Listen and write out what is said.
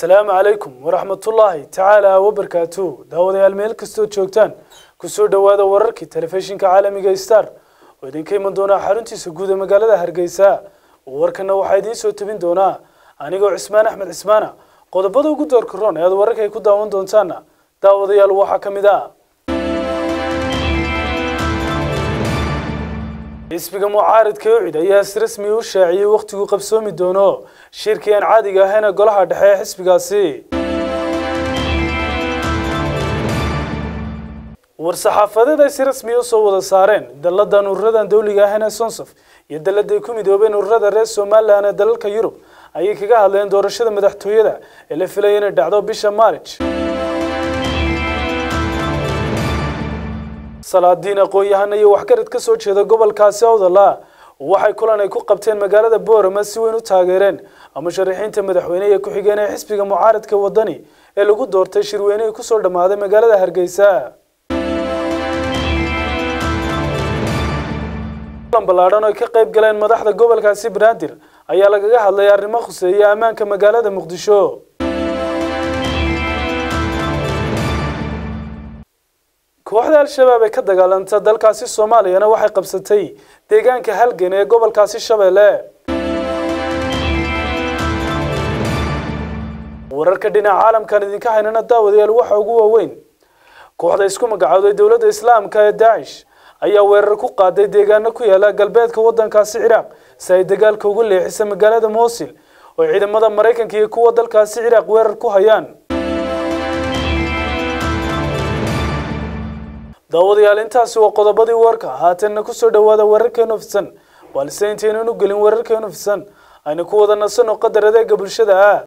asalaamu calaykum waraxmatullaahi tacaala wabarkaatu daawadayaal meel kastoo joogtaan kusoo dhowaada wararkii telefishinka caalamiga star oo idinka iman doonaa xaruntiisa guud ee magaalada hargeysa warkana waxaa idiin soo tebin doonaa anigoo cismaan axmed cismaana qodobada ugu doorka roon ee aad wararka ay ku daawan doontaana daawadayaal waxaa ka mid ah xisbiga mucaaridka ucid ayaa si rasmi u shaaciyey wakhtigu qabsoomi doono shirkii aan caadiga ahayn ee golaha dhexe ee xisbigaasi war-saxaafadeed ay si rasmi u soo wada saareen dalladan ururadan dawliga ahayn ee sonsof iyo dalladay ku midoobeen ururada reer somalilan ee dalalka yurub ayay kaga hadleen doorashada madaxtooyada ee la filaya inay dhacdo bisha maarij salaadiin aqoon-yahana iyo waxgarad ka soo jeeda gobolkaasi awdala waxay kulan ay ku qabteen magaalada boorama si weyn u taageereen musharaxiinta madaxweyne ee ku-xigeen ee xisbiga mucaaradka wadani ee lagu doortay shirweynihii kusoo dhammaaday magaalada hargeysa kulan ballaadhan oo ay ka qayb galeen madaxda gobolkaasi banaadir ayaa lagaga hadlay arrimo khuseeya ammaanka magaalada muqdisho kooxda al-shabaab ee ka dagaalanta dalkaasi soomaaliyana waxay qabsatay deegaanka halgan ee gobolkaasi shabeelle wararka dhinaca caalamkan idinka haynana daawadayaal waxa ugu waaweyn kooxda isku magacowday dowladda islaamka ee daacish ayaa weerar ku qaaday deegaano ku yaala galbeedka waddankaasi ciraaq si ay dagaalka ugu leexisa magaalada mosil oo ciidamada maraykanka iyo kuwa dalkaasi ciraaq weerar ku hayaan daawadayaal intaasi waa qodobadii warka haatanna kusoo dhowaada wararkeenu fidsan balse intaynan u gelin wararkeenu fidsan aynu ku wada nasanoo qadar adeega bulshada ah